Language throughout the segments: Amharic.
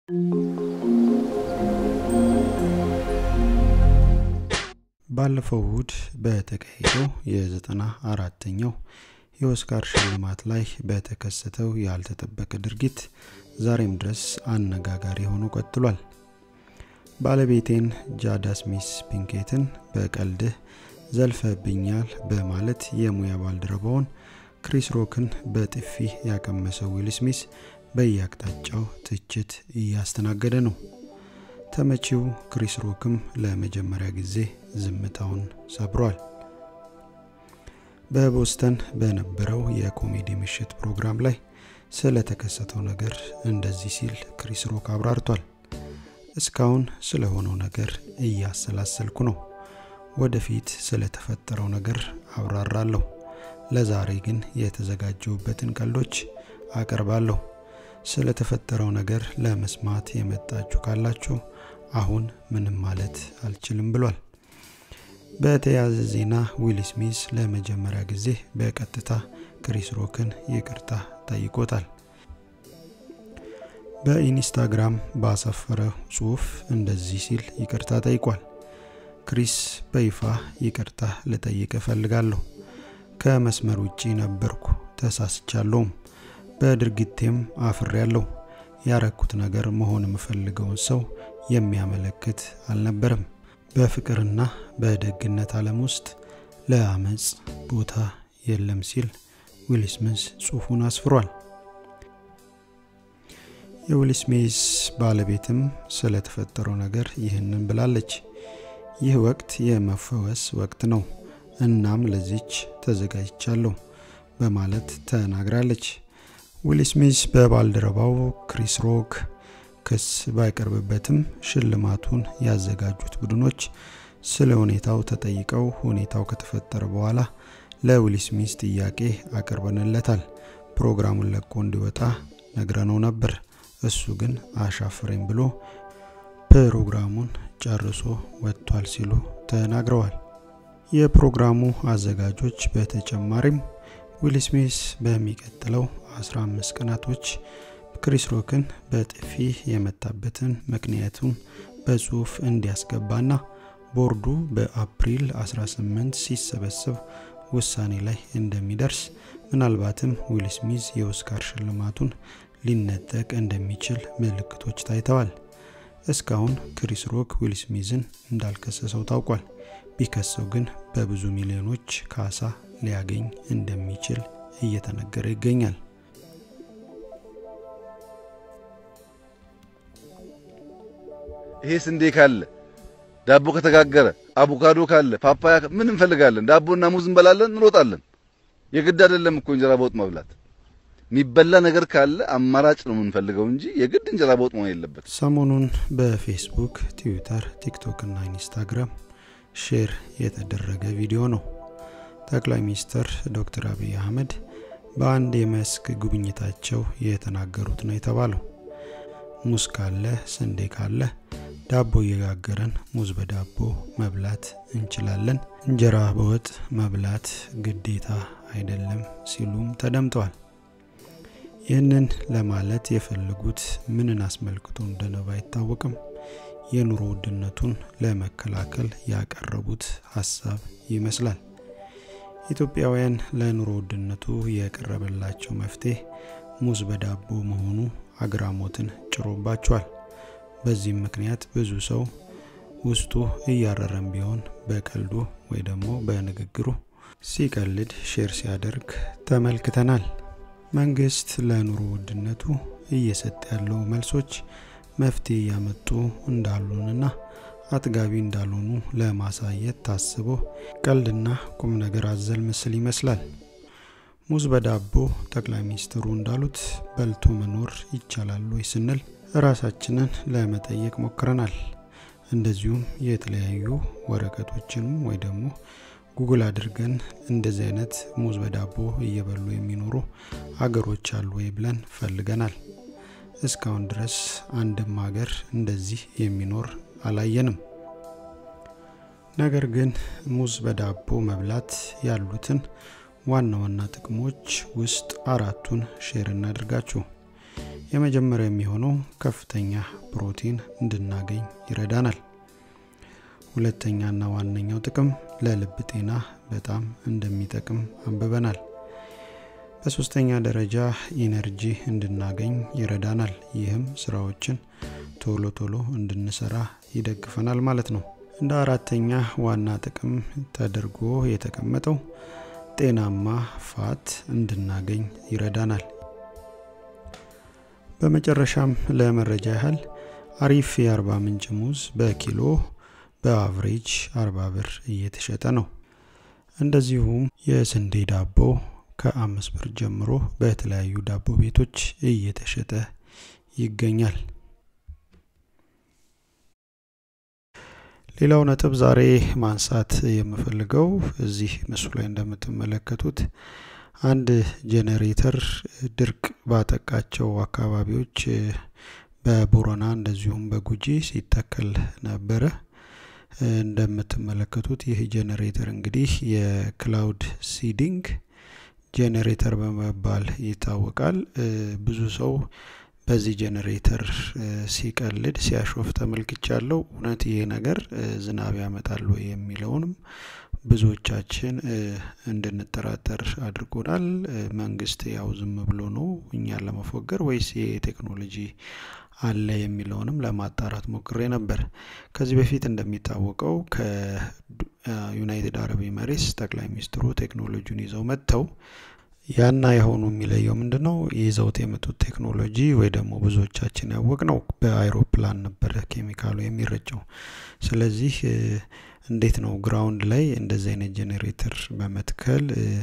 ባለፈው እሁድ በተካሄደው የዘጠና አራተኛው የኦስካር ሽልማት ላይ በተከሰተው ያልተጠበቀ ድርጊት ዛሬም ድረስ አነጋጋሪ ሆኖ ቀጥሏል። ባለቤቴን ጃዳ ስሚስ ፒንኬትን በቀልድህ ዘልፈብኛል በማለት የሙያ ባልደረባውን ክሪስ ሮክን በጥፊ ያቀመሰው ዊል ስሚስ በየአቅጣጫው ትችት እያስተናገደ ነው። ተመቺው ክሪስ ሮክም ለመጀመሪያ ጊዜ ዝምታውን ሰብሯል። በቦስተን በነበረው የኮሜዲ ምሽት ፕሮግራም ላይ ስለተከሰተው ነገር እንደዚህ ሲል ክሪስ ሮክ አብራርቷል። እስካሁን ስለሆነው ነገር እያሰላሰልኩ ነው። ወደፊት ስለተፈጠረው ነገር አብራራለሁ። ለዛሬ ግን የተዘጋጀውበትን ቀልዶች አቀርባለሁ። ስለተፈጠረው ነገር ለመስማት የመጣችሁ ካላችሁ አሁን ምንም ማለት አልችልም ብሏል። በተያያዘ ዜና ዊል ስሚዝ ለመጀመሪያ ጊዜ በቀጥታ ክሪስ ሮክን ይቅርታ ጠይቆታል። በኢንስታግራም ባሰፈረው ጽሁፍ እንደዚህ ሲል ይቅርታ ጠይቋል። ክሪስ በይፋ ይቅርታ ልጠይቅ እፈልጋለሁ። ከመስመር ውጪ ነበርኩ፣ ተሳስቻለሁም። በድርጊቴም አፍሬያለሁ። ያረኩት ነገር መሆን የምፈልገውን ሰው የሚያመለክት አልነበረም። በፍቅርና በደግነት ዓለም ውስጥ ለአመፅ ቦታ የለም ሲል ዊል ስሚዝ ጽሁፉን አስፍሯል። የዊል ስሚዝ ባለቤትም ስለተፈጠረው ነገር ይህንን ብላለች። ይህ ወቅት የመፈወስ ወቅት ነው፣ እናም ለዚች ተዘጋጅቻለሁ በማለት ተናግራለች። ዊል ስሚዝ በባልደረባው ክሪስ ሮክ ክስ ባይቀርብበትም ሽልማቱን ያዘጋጁት ቡድኖች ስለ ሁኔታው ተጠይቀው ሁኔታው ከተፈጠረ በኋላ ለዊል ስሚዝ ጥያቄ አቅርበንለታል። ፕሮግራሙን ለቆ እንዲወጣ ነግረነው ነበር። እሱ ግን አሻፍረኝ ብሎ ፕሮግራሙን ጨርሶ ወጥቷል ሲሉ ተናግረዋል። የፕሮግራሙ አዘጋጆች በተጨማሪም ዊል ስሚዝ በሚቀጥለው 15 ቀናቶች ክሪስ ሮክን በጥፊ የመታበትን ምክንያቱን በጽሁፍ እንዲያስገባና ቦርዱ በአፕሪል 18 ሲሰበሰብ ውሳኔ ላይ እንደሚደርስ ምናልባትም ዊል ስሚዝ የኦስካር ሽልማቱን ሊነጠቅ እንደሚችል ምልክቶች ታይተዋል። እስካሁን ክሪስ ሮክ ዊል ስሚዝን እንዳልከሰሰው ታውቋል። ቢከሰው ግን በብዙ ሚሊዮኖች ካሳ ሊያገኝ እንደሚችል እየተነገረ ይገኛል። ይሄ ስንዴ ካለ ዳቦ ከተጋገረ አቮካዶ ካለ ፓፓያ ምን እንፈልጋለን? ዳቦና ሙዝ እንበላለን፣ እንሮጣለን። የግድ አይደለም እኮ እንጀራ በወጥ መብላት። የሚበላ ነገር ካለ አማራጭ ነው የምንፈልገው እንጂ የግድ እንጀራ በወጥ መሆን የለበት። ሰሞኑን በፌስቡክ፣ ትዊተር፣ ቲክቶክ እና ኢንስታግራም ሼር የተደረገ ቪዲዮ ነው። ጠቅላይ ሚኒስትር ዶክተር አብይ አህመድ በአንድ የመስክ ጉብኝታቸው የተናገሩት ነው የተባለው። ሙዝ ካለ ስንዴ ካለ ዳቦ እየጋገረን ሙዝ በዳቦ መብላት እንችላለን፣ እንጀራ በወጥ መብላት ግዴታ አይደለም ሲሉም ተደምጠዋል። ይህንን ለማለት የፈለጉት ምንን አስመልክቶ እንደነባ አይታወቅም። የኑሮ ውድነቱን ለመከላከል ያቀረቡት ሀሳብ ይመስላል። ኢትዮጵያውያን ለኑሮ ውድነቱ የቀረበላቸው መፍትሄ ሙዝ በዳቦ መሆኑ አግራሞትን ጭሮባቸዋል። በዚህም ምክንያት ብዙ ሰው ውስጡ እያረረም ቢሆን በቀልዱ ወይ ደግሞ በንግግሩ ሲቀልድ ሼር ሲያደርግ ተመልክተናል። መንግስት ለኑሮ ውድነቱ እየሰጠ ያለው መልሶች መፍትሄ እያመጡ እንዳሉንና አጥጋቢ እንዳልሆኑ ለማሳየት ታስቦ ቀልድና ቁም ነገር አዘል ምስል ይመስላል። ሙዝ በዳቦ ጠቅላይ ሚኒስትሩ እንዳሉት በልቶ መኖር ይቻላል ወይ ስንል ራሳችንን ለመጠየቅ ሞክረናል። እንደዚሁም የተለያዩ ወረቀቶችንም ወይ ደግሞ ጉግል አድርገን እንደዚህ አይነት ሙዝ በዳቦ እየበሉ የሚኖሩ ሀገሮች አሉ ወይ ብለን ፈልገናል። እስካሁን ድረስ አንድም ሀገር እንደዚህ የሚኖር አላየንም። ነገር ግን ሙዝ በዳቦ መብላት ያሉትን ዋና ዋና ጥቅሞች ውስጥ አራቱን ሼር እናድርጋችሁ። የመጀመሪያ የሚሆነው ከፍተኛ ፕሮቲን እንድናገኝ ይረዳናል። ሁለተኛና ዋነኛው ጥቅም ለልብ ጤና በጣም እንደሚጠቅም አንብበናል። በሶስተኛ ደረጃ ኢነርጂ እንድናገኝ ይረዳናል። ይህም ስራዎችን ቶሎ ቶሎ እንድንሰራ ይደግፈናል ማለት ነው። እንደ አራተኛ ዋና ጥቅም ተደርጎ የተቀመጠው ጤናማ ፋት እንድናገኝ ይረዳናል። በመጨረሻም ለመረጃ ያህል አሪፍ የአርባ ምንጭ ሙዝ በኪሎ በአቭሬጅ አርባ ብር እየተሸጠ ነው። እንደዚሁም የስንዴ ዳቦ ከአምስት ብር ጀምሮ በተለያዩ ዳቦ ቤቶች እየተሸጠ ይገኛል። ሌላው ነጥብ ዛሬ ማንሳት የምፈልገው እዚህ ምስሉ ላይ እንደምትመለከቱት አንድ ጄኔሬተር ድርቅ ባጠቃቸው አካባቢዎች በቦረና እንደዚሁም በጉጂ ሲተከል ነበረ። እንደምትመለከቱት ይህ ጄኔሬተር እንግዲህ የክላውድ ሲዲንግ ጄኔሬተር በመባል ይታወቃል። ብዙ ሰው በዚህ ጄኔሬተር ሲቀልድ ሲያሾፍ ተመልክቻለሁ። እውነት ይሄ ነገር ዝናብ ያመጣል ወይ የሚለውንም ብዙዎቻችን እንድንጠራጠር አድርጎናል። መንግስት ያው ዝም ብሎ ነው እኛን ለመፎገር ወይስ ይሄ ቴክኖሎጂ አለ የሚለውንም ለማጣራት ሞክሬ ነበር። ከዚህ በፊት እንደሚታወቀው ከዩናይትድ አረብ ኤምሬትስ ጠቅላይ ሚኒስትሩ ቴክኖሎጂውን ይዘው መጥተው ያና የሆኑ የሚለየው ምንድን ነው? ይዘውት የመጡት ቴክኖሎጂ ወይ ደግሞ ብዙዎቻችን ያወቅ ነው በአይሮፕላን ነበረ ኬሚካሉ የሚረጨው። ስለዚህ እንዴት ነው ግራውንድ ላይ እንደዚህ አይነት ጄኔሬተር በመትከል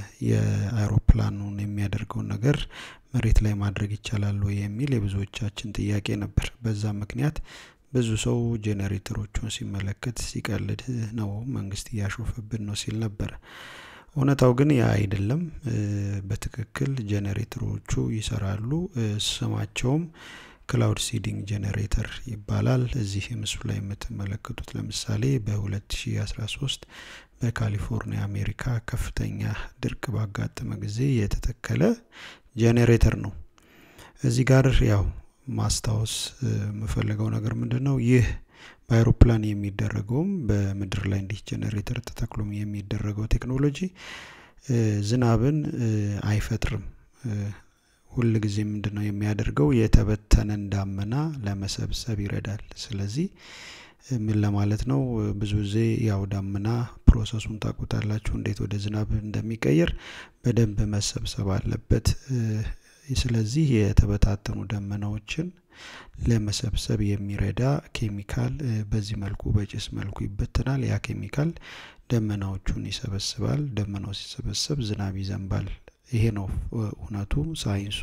የአይሮፕላኑን የሚያደርገውን ነገር መሬት ላይ ማድረግ ይቻላል ወይ የሚል የብዙዎቻችን ጥያቄ ነበር። በዛ ምክንያት ብዙ ሰው ጄኔሬተሮቹን ሲመለከት ሲቀልድ ነው መንግስት እያሾፈብን ነው ሲል ነበረ። እውነታው ግን ያ አይደለም። በትክክል ጄኔሬተሮቹ ይሰራሉ። ስማቸውም ክላውድ ሲዲንግ ጄኔሬተር ይባላል። እዚህ ምስሉ ላይ የምትመለከቱት ለምሳሌ በ2013 በካሊፎርኒያ አሜሪካ ከፍተኛ ድርቅ ባጋጠመ ጊዜ የተተከለ ጄኔሬተር ነው። እዚህ ጋር ያው ማስታወስ የምፈልገው ነገር ምንድን ነው ይህ በአይሮፕላን የሚደረገውም በምድር ላይ እንዲህ ጄኔሬተር ተተክሎም የሚደረገው ቴክኖሎጂ ዝናብን አይፈጥርም። ሁል ጊዜ ምንድን ነው የሚያደርገው የተበተነን ዳመና ለመሰብሰብ ይረዳል። ስለዚህ ምን ለማለት ነው ብዙ ጊዜ ያው ዳመና ፕሮሰሱን ታውቁታላችሁ እንዴት ወደ ዝናብ እንደሚቀየር በደንብ መሰብሰብ አለበት። ስለዚህ የተበታተኑ ደመናዎችን ለመሰብሰብ የሚረዳ ኬሚካል በዚህ መልኩ በጭስ መልኩ ይበተናል። ያ ኬሚካል ደመናዎቹን ይሰበስባል። ደመናው ሲሰበሰብ ዝናብ ይዘንባል። ይሄ ነው እውነቱ ሳይንሱ።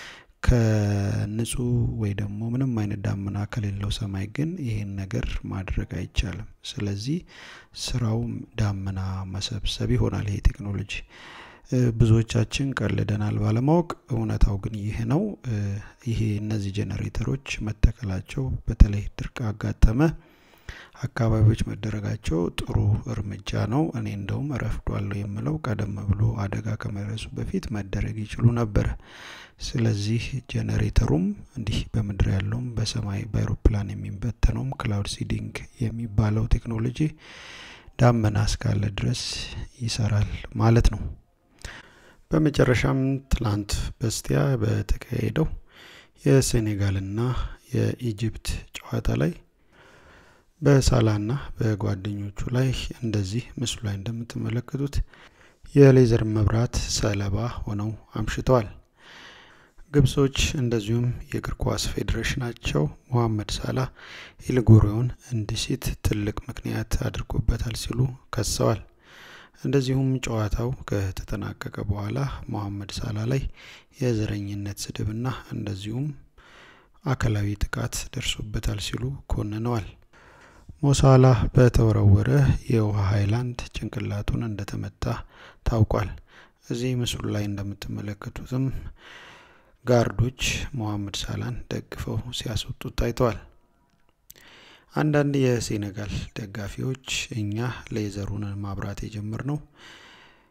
ከንጹህ ወይ ደግሞ ምንም አይነት ዳመና ከሌለው ሰማይ ግን ይሄን ነገር ማድረግ አይቻልም። ስለዚህ ስራው ዳመና መሰብሰብ ይሆናል ይሄ ቴክኖሎጂ። ብዙዎቻችን ቀልደናል ባለማወቅ፣ እውነታው ግን ይህ ነው። ይሄ እነዚህ ጄኔሬተሮች መተከላቸው በተለይ ድርቅ አጋጠመ አካባቢዎች መደረጋቸው ጥሩ እርምጃ ነው። እኔ እንደውም ረፍዷለሁ የምለው ቀደም ብሎ አደጋ ከመድረሱ በፊት መደረግ ይችሉ ነበረ። ስለዚህ ጄኔሬተሩም እንዲህ በምድር ያለውም በሰማይ በአይሮፕላን የሚበተነውም ክላውድ ሲዲንግ የሚባለው ቴክኖሎጂ ዳመና እስካለ ድረስ ይሰራል ማለት ነው። በመጨረሻም ትላንት በስቲያ በተካሄደው የሴኔጋልና የኢጅፕት ጨዋታ ላይ በሳላና በጓደኞቹ ላይ እንደዚህ ምስሉ ላይ እንደምትመለከቱት የሌዘር መብራት ሰለባ ሆነው አምሽተዋል። ግብጾች እንደዚሁም የእግር ኳስ ፌዴሬሽናቸው ሞሐመድ ሳላ ኢልጎሪዮን እንዲሲት ትልቅ ምክንያት አድርጎበታል ሲሉ ከሰዋል። እንደዚሁም ጨዋታው ከተጠናቀቀ በኋላ ሞሐመድ ሳላ ላይ የዘረኝነት ስድብና እንደዚሁም አካላዊ ጥቃት ደርሶበታል ሲሉ ኮንነዋል። ሞሳላ በተወረወረ የውሃ ሀይላንድ ጭንቅላቱን እንደተመታ ታውቋል። እዚህ ምስሉ ላይ እንደምትመለከቱትም ጋርዶች ሞሐመድ ሳላን ደግፈው ሲያስወጡት ታይተዋል። አንዳንድ የሴኔጋል ደጋፊዎች እኛ ሌዘሩን ማብራት የጀመርነው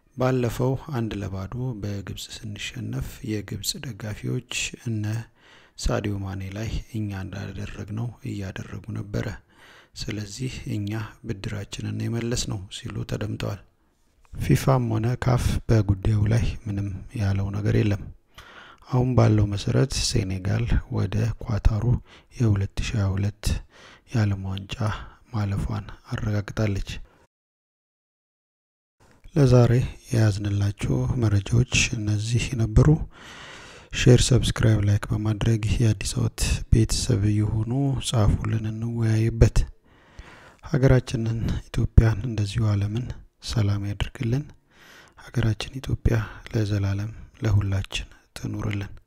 ባለፈው አንድ ለባዶ በግብጽ ስንሸነፍ የግብጽ ደጋፊዎች እነ ሳዲዮ ማኔ ላይ እኛ እንዳደረግነው እያደረጉ ነበረ። ስለዚህ እኛ ብድራችንን የመለስ ነው ሲሉ ተደምጠዋል። ፊፋም ሆነ ካፍ በጉዳዩ ላይ ምንም ያለው ነገር የለም። አሁን ባለው መሰረት ሴኔጋል ወደ ኳታሩ የ2022 የዓለም ዋንጫ ማለፏን አረጋግጣለች። ለዛሬ የያዝንላችሁ መረጃዎች እነዚህ ነበሩ። ሼር፣ ሰብስክራይብ፣ ላይክ በማድረግ የአዲስ አበባ ቤተሰብ የሆኑ ጻፉልን፣ እንወያይበት። ሀገራችንን ኢትዮጵያን እንደዚሁ ዓለምን ሰላም ያድርግልን። ሀገራችን ኢትዮጵያ ለዘላለም ለሁላችን ትኑርልን።